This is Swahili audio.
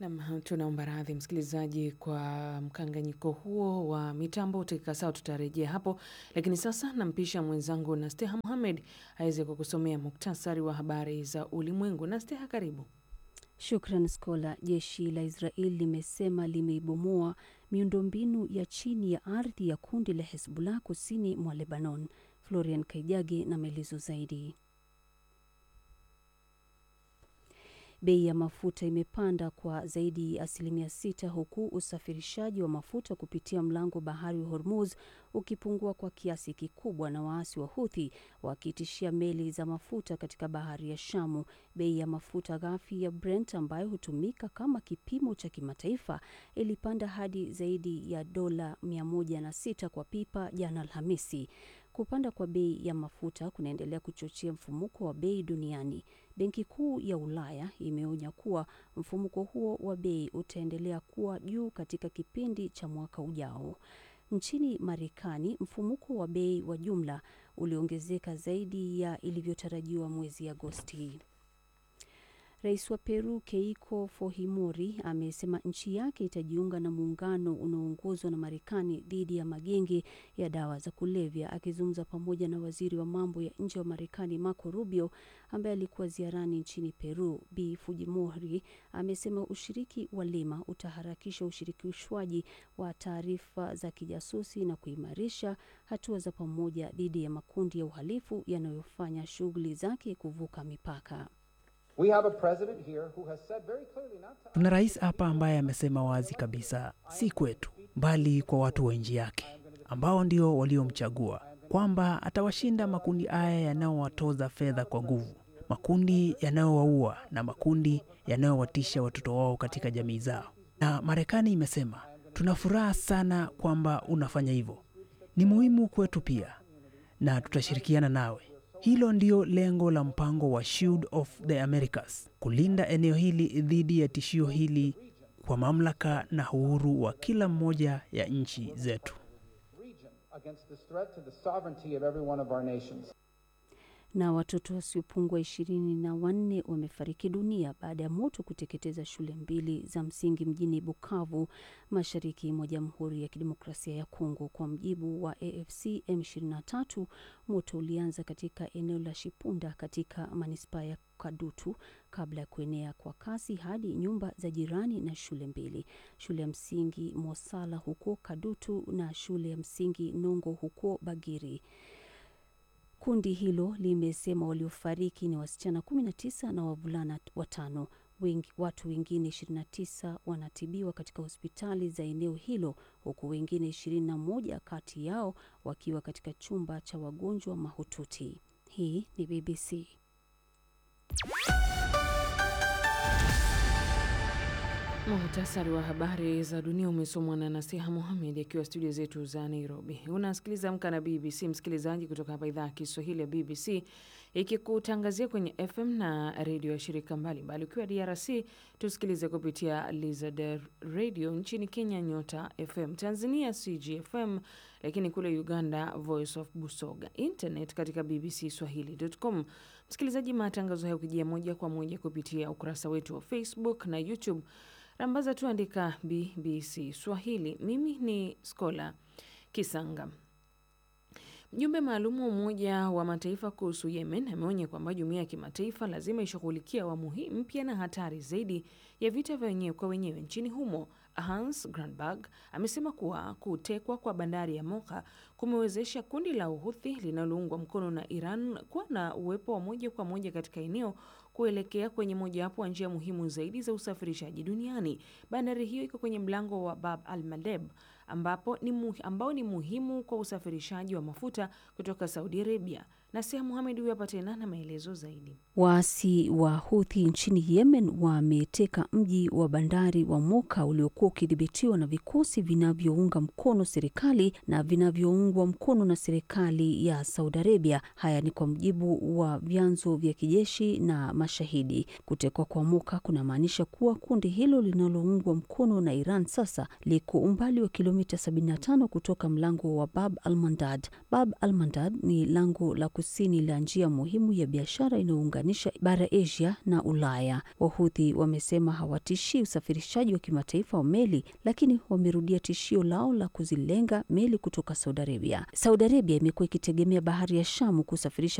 Nam, tunaomba radhi msikilizaji kwa mkanganyiko huo wa mitambo. Dakika sawa, tutarejea hapo, lakini sasa nampisha mwenzangu Nasteha Muhamed aweze kukusomea muktasari wa habari za ulimwengu. Nasteha, karibu. Shukran Skola. Jeshi la Israel limesema limeibomoa miundombinu ya chini ya ardhi ya kundi la Hezbollah kusini mwa Lebanon. Florian Kaijage na maelezo zaidi. Bei ya mafuta imepanda kwa zaidi ya asilimia sita huku usafirishaji wa mafuta kupitia mlango bahari wa Hormuz ukipungua kwa kiasi kikubwa na waasi wa Huthi wakitishia meli za mafuta katika bahari ya Shamu. Bei ya mafuta ghafi ya Brent ambayo hutumika kama kipimo cha kimataifa ilipanda hadi zaidi ya dola 106 kwa pipa jana Alhamisi. Kupanda kwa bei ya mafuta kunaendelea kuchochea mfumuko wa bei duniani. Benki Kuu ya Ulaya imeonya kuwa mfumuko huo wa bei utaendelea kuwa juu katika kipindi cha mwaka ujao. Nchini Marekani, mfumuko wa bei wa jumla uliongezeka zaidi ya ilivyotarajiwa mwezi Agosti. Rais wa Peru Keiko Fujimori amesema nchi yake itajiunga na muungano unaoongozwa na Marekani dhidi ya magenge ya dawa za kulevya. Akizungumza pamoja na waziri wa mambo ya nje wa Marekani Marco Rubio ambaye alikuwa ziarani nchini Peru, Bi Fujimori amesema ushiriki wa Lima utaharakisha ushirikishwaji wa taarifa za kijasusi na kuimarisha hatua za pamoja dhidi ya makundi ya uhalifu yanayofanya shughuli zake kuvuka mipaka. Tuna rais hapa ambaye amesema wazi kabisa, si kwetu, bali kwa watu wa nchi yake ambao ndio waliomchagua, kwamba atawashinda makundi haya yanayowatoza fedha kwa nguvu, makundi yanayowaua na makundi yanayowatisha watoto wao katika jamii zao. Na Marekani imesema tuna furaha sana kwamba unafanya hivyo, ni muhimu kwetu pia, na tutashirikiana nawe. Hilo ndio lengo la mpango wa Shield of the Americas, kulinda eneo hili dhidi ya tishio hili kwa mamlaka na uhuru wa kila mmoja ya nchi zetu. Na watoto wasiopungua ishirini na wanne wamefariki dunia baada ya moto kuteketeza shule mbili za msingi mjini Bukavu, mashariki mwa Jamhuri ya Kidemokrasia ya Kongo. Kwa mjibu wa AFC M23, moto ulianza katika eneo la Shipunda katika manispaa ya Kadutu kabla ya kuenea kwa kasi hadi nyumba za jirani na shule mbili, shule ya msingi Mosala huko Kadutu na shule ya msingi Nongo huko Bagiri. Kundi hilo limesema waliofariki ni wasichana 19 na wavulana watano. Wengi, watu wengine 29 wanatibiwa katika hospitali za eneo hilo huku wengine 21 kati yao wakiwa katika chumba cha wagonjwa mahututi. Hii ni BBC. Muhtasari wa habari za dunia umesomwa na Nasiha Muhamed akiwa studio zetu za Nairobi. Unasikiliza Amka na BBC, msikilizaji, kutoka hapa idhaa ya Kiswahili ya BBC ikikutangazia kwenye FM na redio ya shirika mbalimbali. Ukiwa DRC tusikilize kupitia Lizard Radio, nchini Kenya Nyota FM, Tanzania CGFM, lakini kule Uganda Voice of Busoga, internet katika BBC Swahili.com. Msikilizaji, matangazo haya ukijia moja kwa moja kupitia ukurasa wetu wa Facebook na YouTube rambaza tu andika BBC Swahili. Mimi ni Skola Kisanga. Mjumbe maalum wa Umoja wa Mataifa kuhusu Yemen ameonya kwamba jumuiya ya kimataifa lazima ishughulikia awamu hii mpya na hatari zaidi ya vita vya wenyewe kwa wenyewe nchini humo. Hans Grundberg amesema kuwa kutekwa kwa bandari ya Moka kumewezesha kundi la Uhuthi linaloungwa mkono na Iran kuwa na uwepo wa moja kwa moja katika eneo kuelekea kwenye mojawapo wa njia muhimu zaidi za usafirishaji duniani. Bandari hiyo iko kwenye mlango wa Bab al Mandeb ambapo ni muhi, ambao ni muhimu kwa usafirishaji wa mafuta kutoka Saudi Arabia. Nasia Muhamed huyo hapa tena na maelezo zaidi. Waasi wa Houthi nchini Yemen wameteka mji wa bandari wa Moka uliokuwa ukidhibitiwa na vikosi vinavyounga mkono serikali na vinavyoungwa mkono na serikali ya Saudi Arabia. Haya ni kwa mujibu wa vyanzo vya kijeshi na mashahidi. Kutekwa kwa Moka kunamaanisha kuwa kundi hilo linaloungwa mkono na Iran sasa liko umbali wa kilomita 75 kutoka mlango wa Bab al Mandad. Bab al Mandad ni lango la kusini la njia muhimu ya biashara inayounganisha bara Asia na Ulaya. Wahuthi wamesema hawatishii usafirishaji wa kimataifa wa meli, lakini wamerudia tishio lao la kuzilenga meli kutoka Saudi Arabia. Saudi Arabia imekuwa ikitegemea bahari ya Shamu kusafirisha